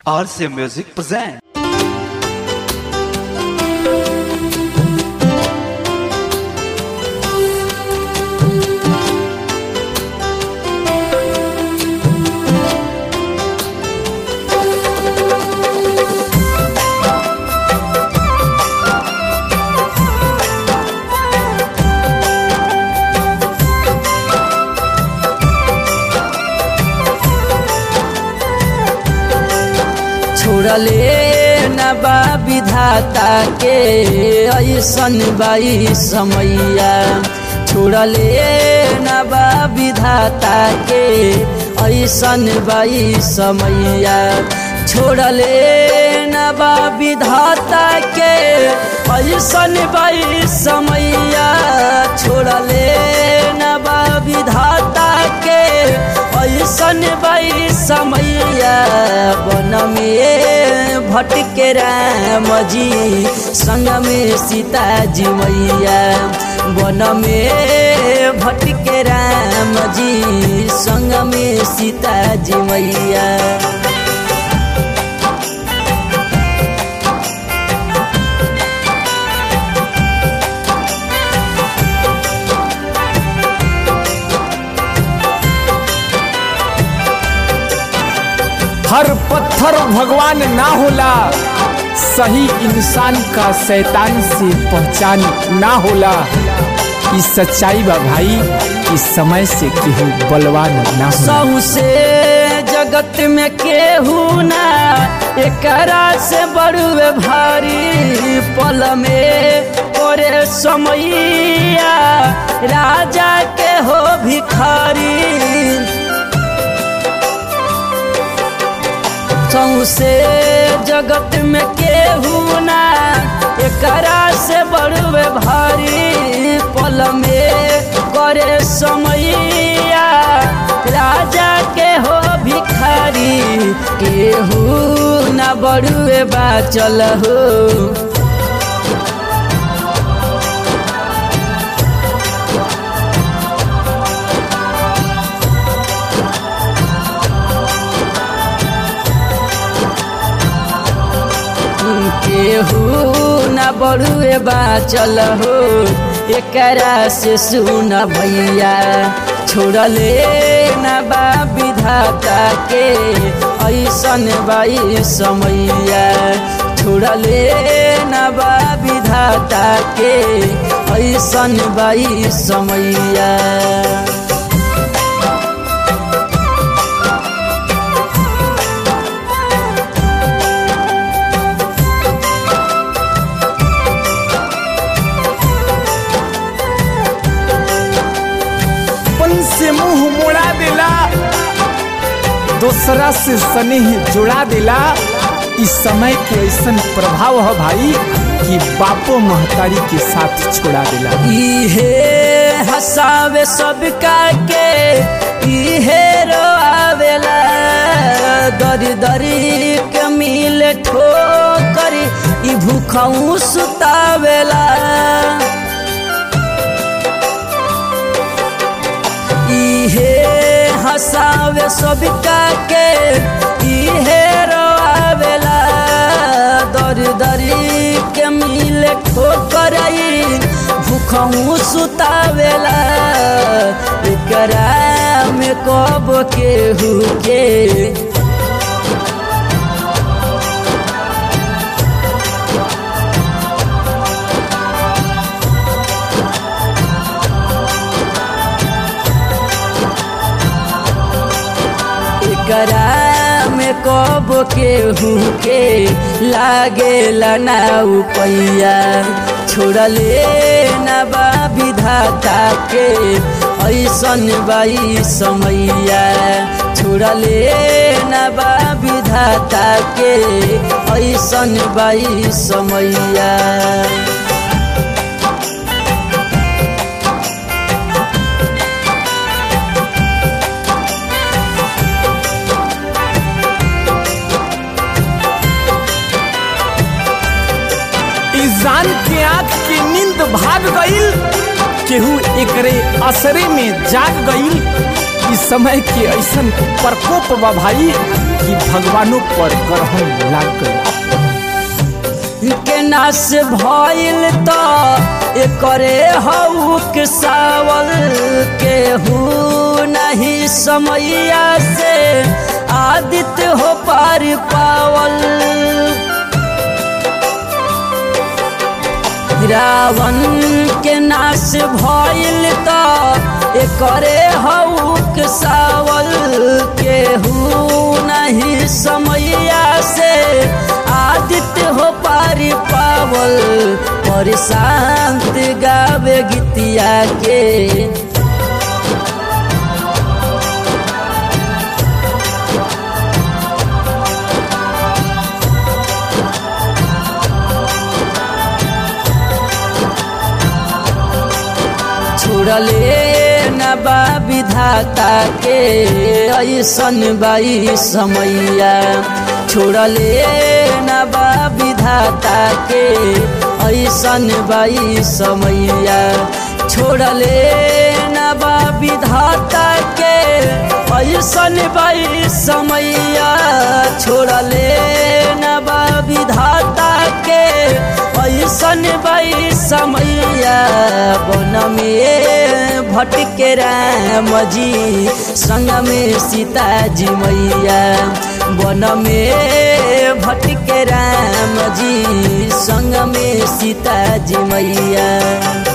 RC Music present. छोड़ले न बा विधाता के ऐसन बाई समैया छोड़ले न बा विधाता के ऐसन बाई समैया छोड़ले न बा विधाता के ऐसन बाई समैया छोड़ले न बा विधाता के ऐसन बाई समैया बन में भटके राम जी संग में सीता जी मैया बन में भटके राम जी संग में सीता जी मैया हर पत्थर भगवान ना होला सही इंसान का शैतान से पहचान ना होला इस सच्चाई बा भाई इस समय से केहू बलवान ना होला सहू से जगत में केहू ना एकरा से बड़ुए भारी पल में करे समैया राजा के हो भिखारी सौसे जगत में केहू ना एकरा से बड़ुए भारी पल में करे समैया राजा के हो भिखारी केहू ना बड़ुए बाचल हो केहू न बड़ुए बाचल हो एकरा से सुन भैया छोड़ले न बा विधाता के ऐसन बाई समैया छोड़ले न बा विधाता के ऐसन बाई समैया अपन से मुंह मोड़ा देला दूसरा से स्नेह जुड़ा देला इस समय के ऐसन प्रभाव है भाई कि बापो महतारी के साथ छोड़ा देला इहे हसावे सबका के इहे रोआवेला दरी दरी के मिल ठोकर ई भूखऊ सुतावेला इहे हसावे सबका के इहे रोआवेला दरी दरी के मिल ठोकरई भूखऊ सुतावेला एकरा में कब केहू के एकरा में कब केहू के लागे ना पैया छोड़ले न बा विधाता के ऐसन बाई समैया छोड़ले न बा विधाता के ऐसन बाई समैया इस जान के आंख की नींद भाग गईल केहू एकरे असरे में जाग गईल इस समय के ऐसन प्रकोप बा भाई कि भगवानों पर ग्रहण लाग गई के नाश भइल त एकरे हौक सावल केहू नहीं समैया से आदित्य हो पार पावल रावण के नाश भइल त एकरे हौक सावल केहू नहीं समैया से आदित्य हो पारी पावल और शांत गावे गीतिया के छोड़ले न बा विधाता के ऐसन बाई समैया छोड़ले न बा विधाता के ऐसन बाई समैया छोड़ले न बा विधाता के ऐसन बाई समैया छोड़ले न बा विधाता के ऐसन बाई समैया बन में भटके राम जी संग में सीता जी मैया बन में भटके राम जी संग में सीता जी मैया